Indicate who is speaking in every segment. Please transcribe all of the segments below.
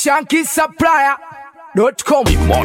Speaker 1: shankisupplier.com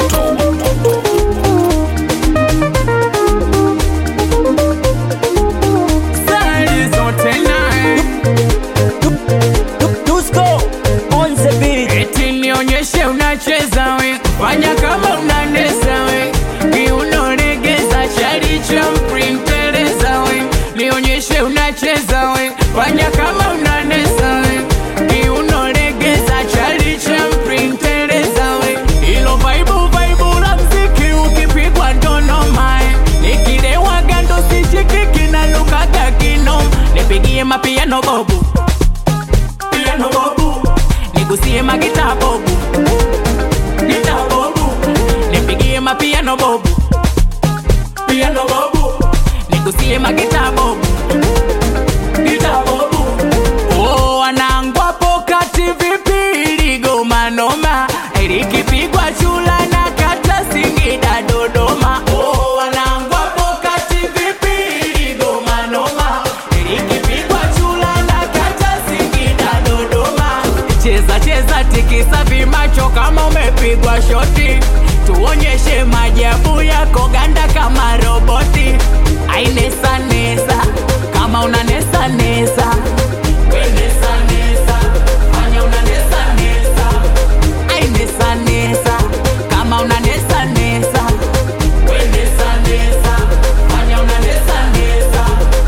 Speaker 2: Dusko on the beat.
Speaker 3: Eti nionyeshe unacheza we, fanya kama unanesa we, kiunolegeza chali cha mprintereza we, nionyeshe unacheza we, fanya kama unanesa we, kiunolegeza chali cha mprintereza we, ilo vaibu vaibu la mziki ukipigwa ndono mae, nikilewa gando sichikiki na lukaga kinom, nipigie mapiano bobu piano bobu nigusie magita bobu gita bobu nipigie mapiano bobu piano bobu nigusie magita bobu gita bobu oh wanangwa pokati vipi ligoma noma likipigwa chula na kata Singida Dodoma oh wanangwa pokati vipi ligoma noma likipigwa chula na kata Singida Dodoma cheza cheza tikisa vimacho kama umepigwa shoti tuonyeshe majabu yako ganda kama roboti ainesa nesa kama una nesa nesa We nesa nesa fanya una nesa nesa ai nesa nesa kama una nesa nesa We nesa nesa fanya una nesa nesa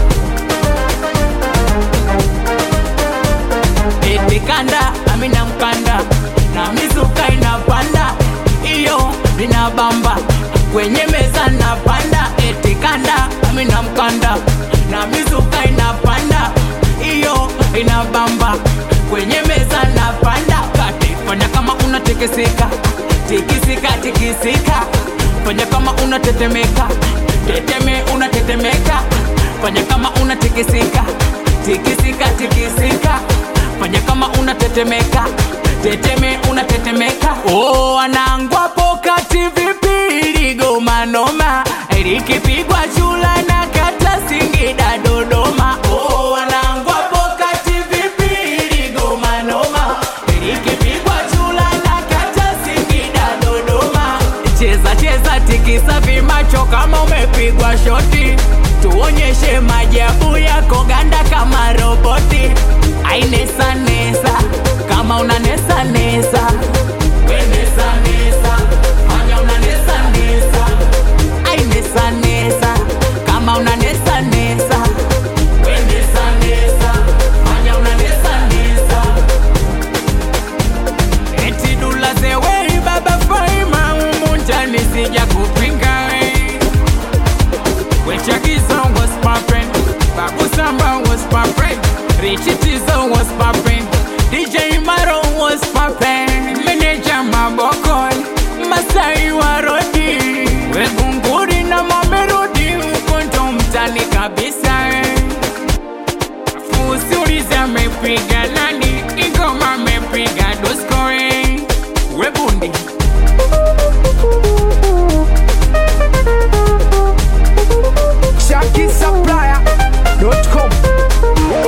Speaker 3: eti kanda amina mkanda na mizuka inapanda iyo linabamba kwenye meza napanda eti kanda amina mkanda na mizuka inapanda iyo inabamba kwenye meza napanda kati fanya kama unatekeseka tikisika tikisika fanya kama unatetemeka teteme unatetemeka fanya kama unatikisika tikisika tikisika fanya kama unatetemeka teteme unatetemeka oh, anangwa pokati vipi ligoma noma likipigwa chula na kata Singida Dodoma oh, anangwa pokati vipi ligoma noma likipigwa chula na kata Singida Dodoma cheza cheza tikisa vimacho kama umepigwa shoti tuonyeshe majabu yako ganda kama roboti ainesa nesa kama una nesa nesa We nesa nesa fanya una nesa nesa ainesa nesa kama una nesa nesa We nesa nesa fanya una nesa nesa eti dula zewei baba faima umunjani sija kupinga we Wechagizo was poppin', Babu Samba was poppin', Richie Tizo was poppin', DJ Maro was poppin', Manager Mabokoi, Masai Warodi, Wegunguri na Mamerudi, ukonto mtani kabisa eh. Fusuliza amepiga nani, Igoma amepiga Dusko eh. Webundi
Speaker 1: shankisupplier.com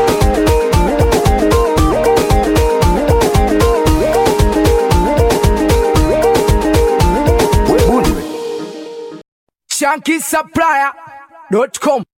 Speaker 1: shankisupplier.com